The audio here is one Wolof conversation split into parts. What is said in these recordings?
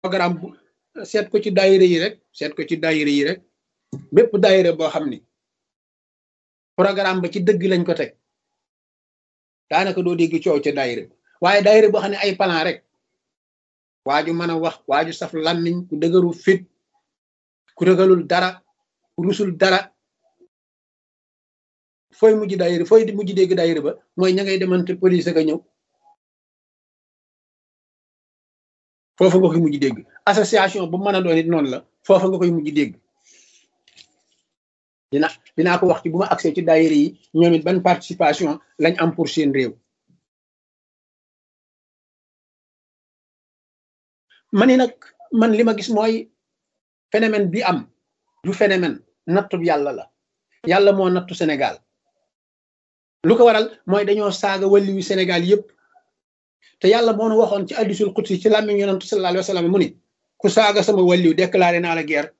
programme bu seet ko ci daayira yi rek seet ko ci daayira yi rek bépp daayira boo xam ni programme ba ci dëgg lañ ko teg daanaka doo dégg coow ca daayira waaye daayira boo xam ne ay plan rek waaju mën a wax waaju saf làmmiñ ku dëgëru fit ku rëgalul dara ku rusul dara fooy mujj daayira fooy mujj dégg daayira ba mooy ña ngay demante police ka ñëw foofa nga koy mujj dégg association bu mën a doon it noonu la foofa nga koy mujj dégg dina dinaa ko wax ci bu ma accès ci daayira yi ñoom it ban participation lañ am pour seen réew ma ni nag man li ma gis mooy phénomène bi am du phénomène nattu yàlla la yàlla moo nattu Sénégal lu ko waral mooy dañoo saaga wàlli wi Sénégal yépp te yàlla moo nu waxoon ci hadiisul qudsi ci làmmiñ yonent sallallahu alayhi wa sallam mu ni ku saaga sama wàlliw déclaré naa la guerre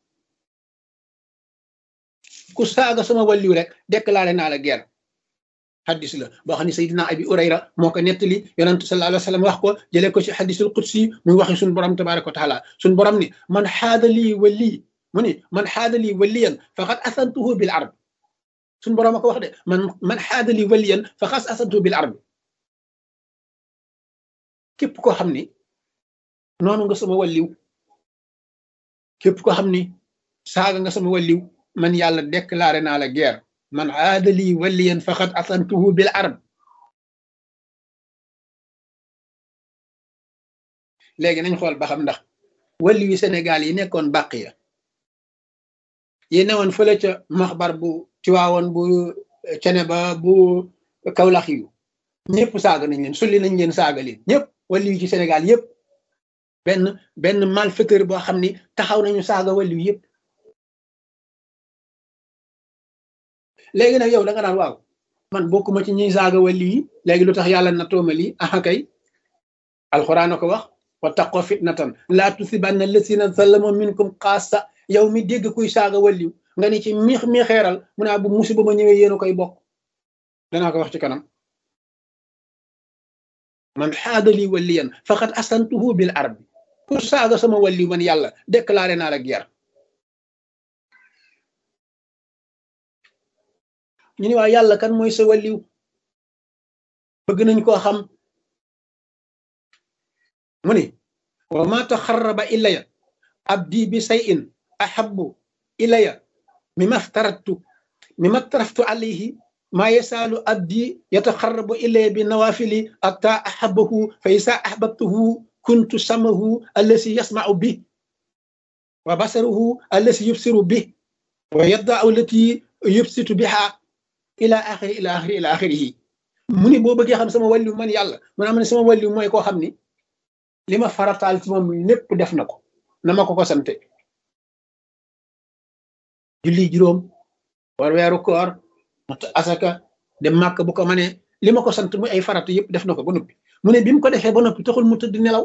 ku saaga sama wàlliw rek déclaré naa la guerre xadis la boo xam ne Seydina Abi Urayra moo ko nettali yonent sallallahu alayhi wa sallam wax ko jëlee ko ci hadiisul qudsi muy waxi suñu borom tabaraka wa taala suñu borom ni man xaada lii wali mu ni man xaada lii waliyan faqad asantuhu bil arb suñu borom a ko wax de man man xaada lii waliyan faqad asantuhu bil arb képp koo xam ni noonu nga sama walliw képp koo xam ni saaga nga sama walliw man yàlla déclaré naa la guerre man aadali waliyan faqad asantuhu bil arb léegi nañ xool ba xam ndax walli wi Sénégal yi nekkoon bàq ya yi newoon fële ca maxbar bu Tiwaawoon bu cene ba bu Kawlax yu ñëpp saaga nañ leen sulli nañ leen saaga leen ñëpp walli wi ci Sénégal yëpp benn benn malfaiteur boo xam ni taxaw nañu saaga walli wi yëpp léegi nag yow da nga naan waaw man bokkuma ci ñuy saaga walli yi léegi lu tax yàlla na tooma lii aha kay alxuraan a ko wax wa taqo fitnatan laa tusibanna lasina zalamu minkum xaasa yow mi dégg kuy saaga walliw nga ni ci miix mi xeeral mu naa bu musiba ma ñëwee yéen a koy bokk danaa ko wax ci kanam man xaadali waliyan faqad asantuhu bil arbi ku saaga sama walliw man yàlla déclaré naa la guerre ñu ni waa yàlla kan mooy sa walliw bëgg nañ koo xam mu ni wa ma taxarraba ilaya abdi bi sayin ahabbu ilaya mima aftaratu mima aftaraftu alayhi ma yasaalu abdi yataxarrabu ilaya bi nawafili atta ahabbahu fa isa ahbabtuhu kuntu samahu allasi yasmau bi wa basaruhu allasi yubsiru bi wa yaddau allati yubsitu biha ila axiri ila axiri ila axirihi mu ni boo bëggee xam sama wàlliw man yàlla man am ne sama wàlliw mooy koo xam ni li ma farataal ci moom lépp def na ko na ma ko ko sante julli juróom war weeru koor mat asaka dem màkk bu ko mënee li ma ko sant muy ay farata yëpp def na ko ba noppi mu ne bi mu ko defee ba noppi taxul mu tëdd nelaw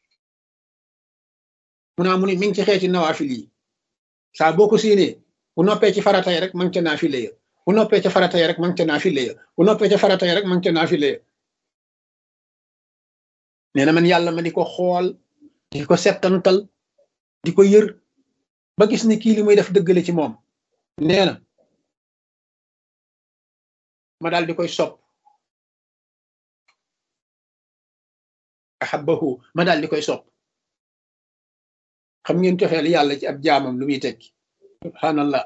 mu naa mu ne mi ngi ci xeeti nawaafil yi saa boo ko séenee bu noppee ci farata yi rek ma ngi ca naafile ya bu noppee ca farata yi rek ma ngi ca naafile ya bu noppee ca farata yi rek ma ngi ca naafile ya nee na man yàlla ma di ko xool di ko settantal di ko yër ba gis ni kii li muy def dëggale ci moom nee na ma daal di koy sopp ahabbahu ma daal di koy sopp xam ngeen cofeel yàlla ci ab jaamam lu muy tekki subhanallah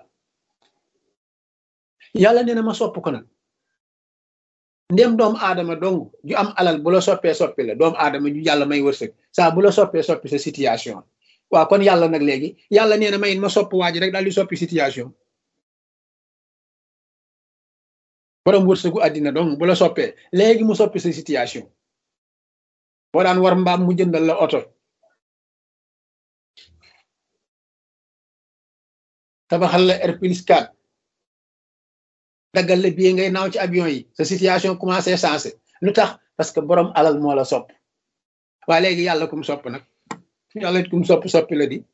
yàlla nee na ma sopp ko nag ndem doomu aadama dong ju am alal bu la soppee soppi la doomu aadama ju yàlla may wërsëg saa bu la soppee soppi sa situation waaw kon yàlla nag léegi yàlla nee na mayin ma sopp waa ji rek daal di soppi situation borom wërsëgu àddina dong bu la soppee léegi mu soppi sa situation boo daan war mbaam mu jëndal la oto tabaxal la R plus 4 daggal la bii ngay naaw ci avion yi sa situation commencé sensé lu tax parce que borom alal moo la sopp waa léegi yàlla kum sopp nag yàlla it kum sopp soppi la di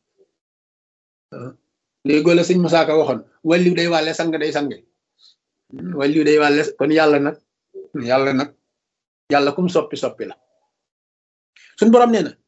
léegoo la sëñ Musaa Ka waxoon walliw day wàlle sang day sange walliw day wàlle kon yàlla nag yàlla nag yàlla kum soppi soppi la suñ borom nee na